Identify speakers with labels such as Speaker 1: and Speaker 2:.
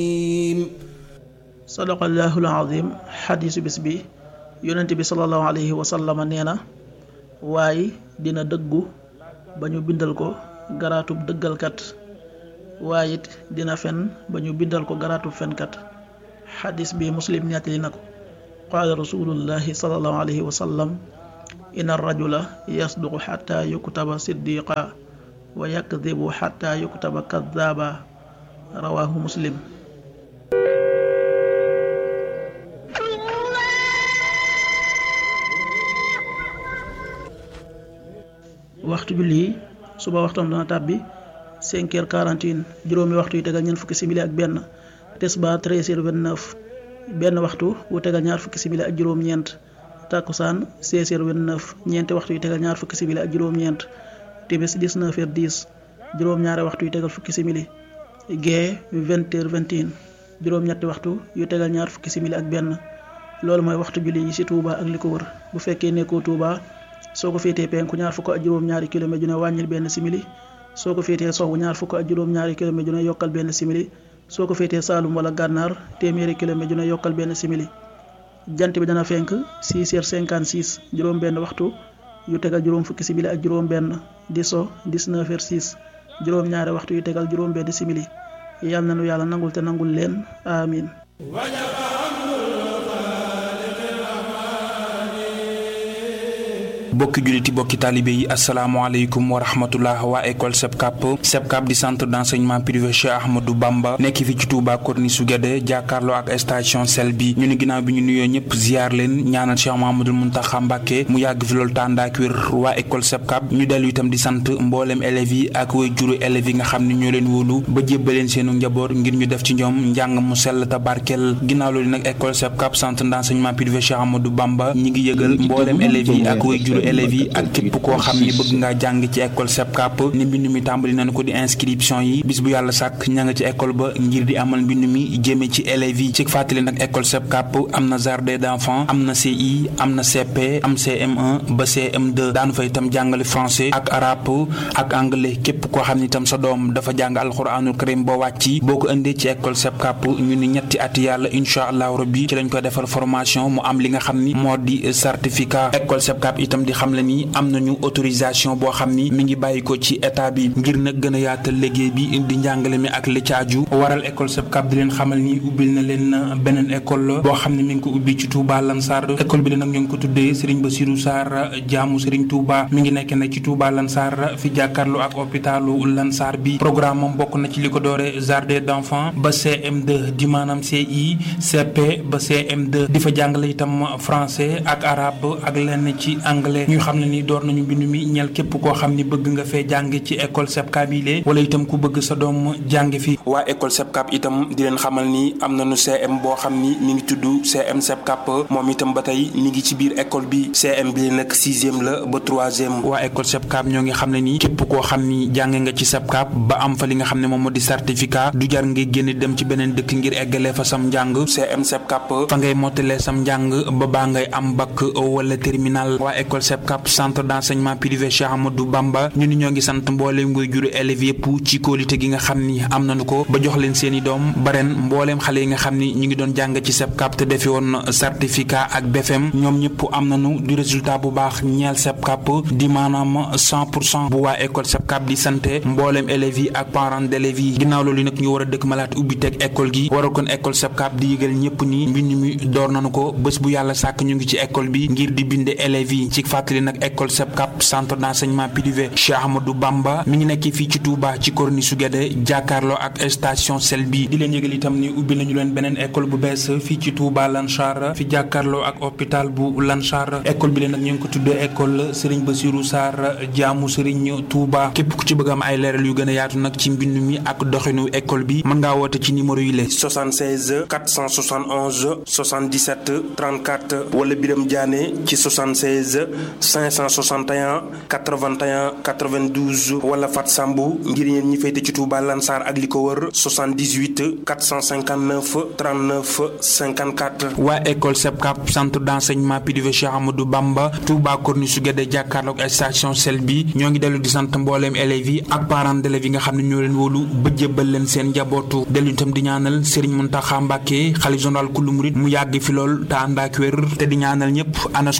Speaker 1: sadaqallahul azim xadiisu bis bi yonent bi sallallahu alayhi wa sallama nee na waaye dina dëggu ba ñu bindal ko garaatub dëggalkat waaye it dina fen ba ñu bindal ko garaatub fenkat xadiis bi muslim nettali na ko qaala rasulullahi sallallahu alayhi wa sallam inna rajula yasduqu xatta yuktaba siddiqa wa yakdibu xatta yuktaba kaddaaba rawaahu muslim waxtu julli yi suba waxtam dana tàbbi cinq heures quarante et un juróomi waxtu yu tegal ñeent fukki simili ak benn tisbaar treize heures vingt-neuf benn waxtu wu tegal ñaar fukki simili ak juróom-ñeent takkusaan seize heures vingt-neuf ñeenti waxtu yu tegal ñaar fukki simili ak juróom-ñeent timis dix-neuf heures dix juróom-ñaari waxtu yu tegal fukki simili gee vingt heures vingt et un juróom-ñetti waxtu yu tegal ñaar fukki simili ak benn loolu mooy waxtu julli yi ci Touba ak li ko wër bu fekkee nekkoo Touba soo ko féetee penku ñaar fukk ak juróom-ñaari kilomètre ju ne wàññil benn simili soo ko féetee sowwu ñaar fukk ak juróom-ñaari kilomètre ju ne yokkal benn simili soo ko féetee Saalum wala Gànnaar téeméeri kilomètre ju ne yokkal benn simili jant bi dana fenk 6 heures 56 juróom benn waxtu yu tegal juróom fukki simili ak juróom benn di so 19 heures 6 juróom ñaari waxtu yu tegal juróom benn simili yàlla na nu yàlla nangul te nangul leen amin
Speaker 2: bokki julliti bokki taalibe yi asalaamaaleykum wa rahmatullah waa école SEPCAP SEPCAP di centre d'enseignement privé Cheikh Ahmadou Bamba nekk fi ci Touba Corniche su Guédé jàkkaarloo ak station sel bi ñu ni ginnaaw bi ñu nuyoo ñëpp ziar leen ñaanal Cheikh Mahamadul Muntaxa Mbàkke mu yàgg fi loolu tàndaak wér waa école SEPCAP ñu dellu itam di sant mboolem élèves yi ak way juru élèves yi nga xam ne ñoo leen wóolu ba jébbaleen seenu njaboot ngir ñu def ci ñoom njàng mu sell te barkeel ginnaaw loolu nag école SEPCAP centre d'enseignement privé Cheikh Ahmadou Bamba ñi ngi yëgal mboolem élèves yi ak way juru élèves yi ak képp koo xam ni bëgg ngaa jàng ci école SEPCAP ni mbind mi tàmbali nañu ko di inscription yi bis bu yàlla sàkk ña nga ci école ba ngir di amal mbind mi jëme ci élèves yi ci fàttali nag école SEPCAP am na jardin d'enfants am na CI am na CP am CM1 ba CM2 daanu fa itam jàngale français ak arabe ak anglais képp koo xam ni itam sa doom dafa jàng alxuraanul karim ba wàcci boo ko indee ci école SEPCAP ñu ni ñetti at yàlla incha allahu rabbi ci lañ koy defal formation mu am li nga xam ni moo di certificat école SEPCAP itam di xam le ni am nañu autorisation boo xam ni mi ngi bàyyi ko ci état bi ngir nag gën a yaatal liggéey bi di njàngale mi ak li caaju waral école SEPCAP di leen xamal ni ubbil na leen beneen école boo xam ne mi ngi ko ubbi ci Touba Lansar école bi la nag ñu ngi ko tuddee Serigne Bassirou Sarr jaamu Serigne Touba mi ngi nekk nag ci Touba Lansar fi jàkkaarloo ak hôpitalu Lansar bi programme moom bokk na ci li ko doore jardin d'enfants ba CM2 di maanaam CI CP ba CM2 di fa jàngale itam français ak arabe ak lenn ci anglais ñu xam ne ni door nañu mbind mi ñel képp koo xam ni bëgg nga fee jàng ci école SEPCAP yi lee wala itam ku bëgg sa doom jàng fi waa école SEPCAP itam di leen xamal ni am nañu CM boo xam ni mi ngi tudd CM SEPCAP moom itam ba tey mi ngi ci biir école bi CM bi nag sixième la ba troisième waa école SEPCAP ñoo ngi xam ne ni képp koo xam ni jàng nga ci SEPCAP ba am fa li nga xam ne moom moo di certificat du jar ngay génn dem ci beneen dëkk ngir eggalee fa sam njàng CM SEPCAP fa ngay mottalee sam njàng ba baa ngay am bac wala terminal waa école SEPCAP centre d'enseignement privé Cheikh Amadou Bamba ñu ni ñoo ngi sant mbooleem ngay juru élèves yëpp ci kóolite gi nga xam ni am nañu ko ba jox leen seeni doom ba ren mbooleem xale yi nga xam ni ñu ngi doon jàng ci SEPCAP te defi woon certificat ak BFM ñoom ñëpp am nañu du résultat bu baax ñeel SEPCAP di maanaam 100 pour cent bu waa école SEPCAP di santé mbooleem élèves yi ak parents d'élèves yi ginnaaw loolu nag ñu war a dëkk malaat ubbi teg école gi waral kon école SEPCAP di yëgal ñëpp ni mbind mi door nañu ko bés bu yàlla sàkk ñu ngi ci école bi ngir di binde élèves yi ci fàttali nag école SEPCAP centre d'enseignement privé Cheikh Ahmadou Bamba mi ngi nekk fii ci Touba ci Corniche su Guédé jàkkaarloo ak station sel bi di leen yëgal itam ni ubbi nañu leen beneen école bu bees fii ci Touba Lansar fi jàkkaarloo ak hôpital bu Lansar école bi leen nag ñu ngi ko tuddee école Serigne Bassirou Sarr jaamu Serigne Touba képp ku ci bëgg am ay leeral yu gën a yaatu nag ci mbind mi ak doxinu école bi mën ngaa woote ci numéro yi la 76 471 77 34 wala Biram Diané ci 76 561 81 92 wala Fat Sambu ngir yéen ñi féete ci Touba Lansar ak li ko wër 78 459 39 54. waa école SEPCAP centre d'enseignement privé Cheikh Amadou Bamba Touba Corniche su Guédé jàkkaarloog station sel bi ñoo ngi dellu di sant mbooleem élèves yi ak parents d'élèves yi nga xam ne ñoo leen wóolu ba jébbal leen seen njabootu dellu itam di ñaanal Serigne Mountakha Mbacké xalifa général kulu murid mu yàgg fi lool te ànd ak wér te di ñaanal ñëpp anas